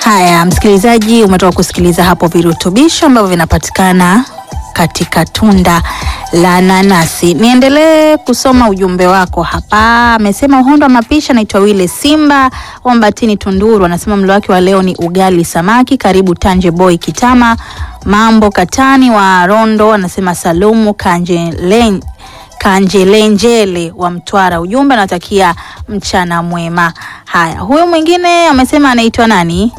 Haya, msikilizaji, umetoka kusikiliza hapo virutubisho ambavyo vinapatikana katika tunda la nanasi. Niendelee kusoma ujumbe wako hapa. Amesema uhondo wa mapishi, anaitwa Wile Simba Wambatini Tunduru, anasema mlo wake wa leo ni ugali samaki. Karibu Tanje Boy Kitama Mambo Katani wa Rondo, anasema Salumu Kanjelen Kanjelenjele wa Mtwara. Ujumbe anatakia mchana mwema. Haya, huyu mwingine amesema anaitwa nani?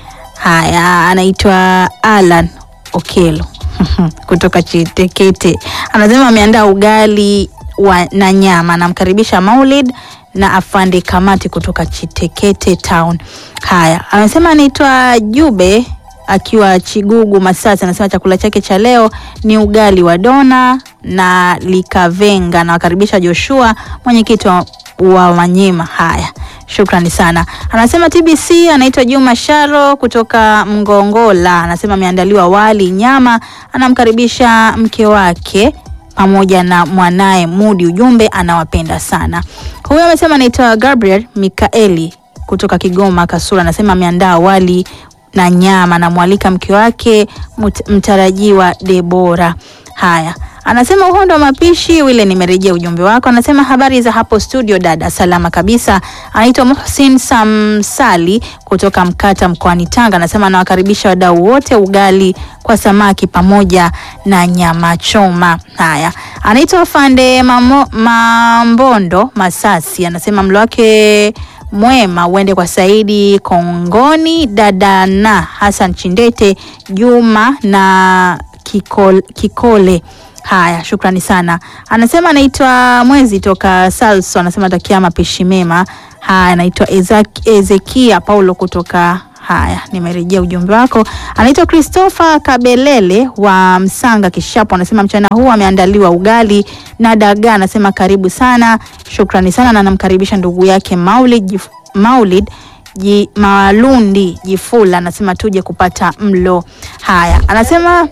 Haya, anaitwa Alan Okelo kutoka Chitekete, anasema ameandaa ugali wa, na nyama. Anamkaribisha Maulid na afande Kamati kutoka Chitekete Town. Haya, amesema anaitwa Jube akiwa Chigugu Masasi, anasema chakula chake cha leo ni ugali wa dona na likavenga. Nawakaribisha Joshua, mwenyekiti wa, wa Wanyima. Haya, shukrani sana. Anasema TBC anaitwa Juma Sharo kutoka Mgongola, anasema ameandaliwa wali nyama, anamkaribisha mke wake pamoja na mwanaye Mudi. Ujumbe anawapenda sana. Huyo amesema anaitwa Gabriel Mikaeli kutoka Kigoma Kasura, anasema ameandaa wali na nyama, anamwalika mke wake mtarajiwa Debora. Haya, anasema uhondo wa mapishi wile, nimerejea ujumbe wako. Anasema habari za hapo studio dada, salama kabisa. Anaitwa Muhsin Samsali kutoka Mkata mkoani Tanga, anasema anawakaribisha wadau wote, ugali kwa samaki pamoja na nyama choma. Haya, anaitwa Fande Mamo, Mambondo Masasi, anasema mlo wake mwema uende kwa Saidi Kongoni, dada na Hassan Chindete, Juma na Kikole, Kikole. Haya, shukrani sana. Anasema anaitwa Mwezi toka Salso, anasema takia mapishi mema. Haya, anaitwa Ezekia Paulo kutoka Haya, nimerejea ujumbe wako. Anaitwa Christopher Kabelele wa Msanga Kishapo, anasema mchana huu ameandaliwa ugali na dagaa, anasema karibu sana, shukrani sana, na anamkaribisha ndugu yake Maulid, Jif, Maulid ji, Malundi Jifula, anasema tuje kupata mlo. Haya, anasema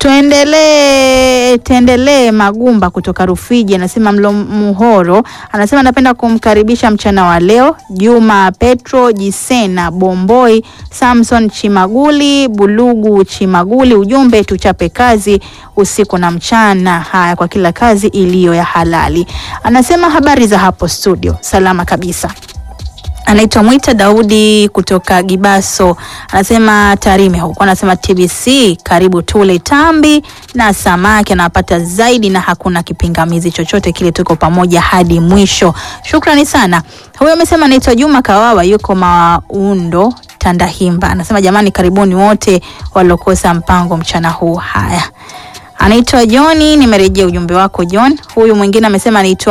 tuendelee tuendelee. Magumba kutoka Rufiji anasema mlo muhoro, anasema napenda kumkaribisha mchana wa leo Juma Petro Jisena Bomboi Samson Chimaguli Bulugu Chimaguli. Ujumbe tuchape kazi usiku na mchana. Haya, kwa kila kazi iliyo ya halali. Anasema habari za hapo studio, salama kabisa. Anaitwa Mwita Daudi kutoka Gibaso, anasema Tarime huko, anasema TBC karibu tule tambi na samaki, anapata zaidi na hakuna kipingamizi chochote kile, tuko pamoja hadi mwisho. Shukrani sana. Huyo amesema anaitwa Juma Kawawa, yuko Maundo Tandahimba, anasema jamani, karibuni wote waliokosa mpango mchana huu. Haya, anaitwa Johni, nimerejea ujumbe wako John. Huyu mwingine amesema anaitwa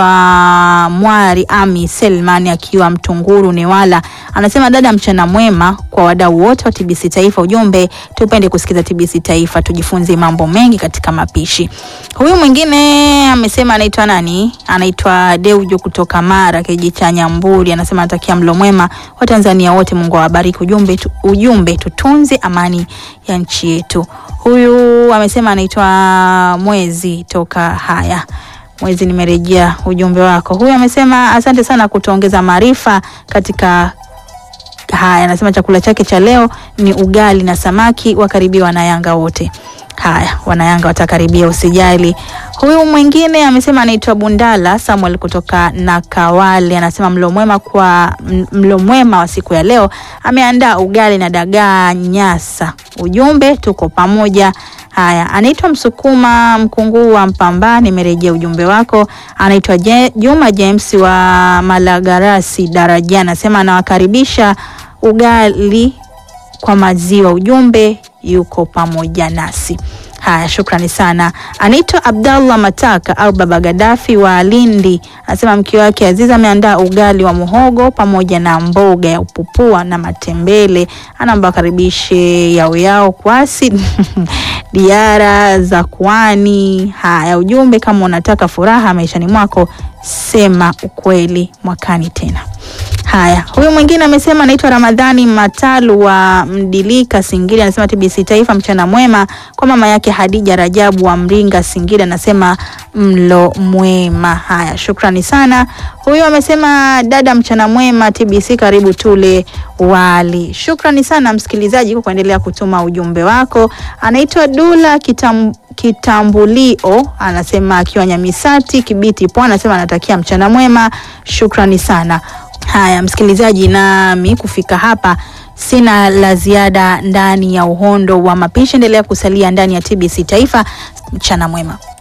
Mwari Ami Selman akiwa Mtunguru Newala, anasema dada, mchana mwema kwa wadau wote wa TBC Taifa. Ujumbe tupende kusikiza TBC Taifa, tujifunze mambo mengi katika mapishi. Huyu mwingine amesema anaitwa nani? Anaitwa Deujo kutoka Mara, kijiji cha Nyamburi, anasema anatakia mlo mwema wa Tanzania wote, Mungu awabariki. Ujumbe, tu, ujumbe tutunze amani ya nchi yetu. Huyu amesema anaitwa Mwezi toka haya Mwezi, nimerejea ujumbe wako. Huyu amesema asante sana kutuongeza maarifa katika haya. Anasema chakula chake cha leo ni ugali na samaki, wakaribia wanayanga wote. Haya, wanayanga watakaribia, usijali. Huyu mwingine amesema anaitwa Bundala Samuel kutoka Nakawale, anasema mlo mwema kwa mlo mwema wa siku ya leo, ameandaa ugali na dagaa Nyasa. Ujumbe tuko pamoja. Haya, anaitwa Msukuma Mkunguu wa Mpamba, nimerejea ujumbe wako. Anaitwa Juma James wa Malagarasi Daraja, anasema anawakaribisha ugali kwa maziwa. Ujumbe yuko pamoja nasi. Haya, shukrani sana. Anaitwa Abdallah Mataka au Baba Gadafi wa Lindi, anasema mke wake Aziza ameandaa ugali wa muhogo pamoja na mboga ya upupua na matembele, anaomba karibishe yao yao kwasi diara za kwani. Haya, ujumbe kama unataka furaha maishani mwako, sema ukweli mwakani tena. Haya, huyu mwingine amesema anaitwa Ramadhani Matalu wa Mdilika Singida, anasema TBC Taifa, mchana mwema kwa mama yake Hadija Rajabu wa Mringa Singida, anasema mlo mwema. Haya, shukrani sana. Huyu amesema dada, mchana mwema TBC, karibu tule wali. Shukrani sana msikilizaji kwa kuendelea kutuma ujumbe wako. Anaitwa Dula Kitam, Kitambulio, anasema akiwa Nyamisati Kibiti Pwani, anasema anatakia mchana mwema. Shukrani sana. Haya msikilizaji, nami kufika hapa sina la ziada ndani ya uhondo wa mapishi. Endelea kusalia ndani ya TBC Taifa. Mchana mwema.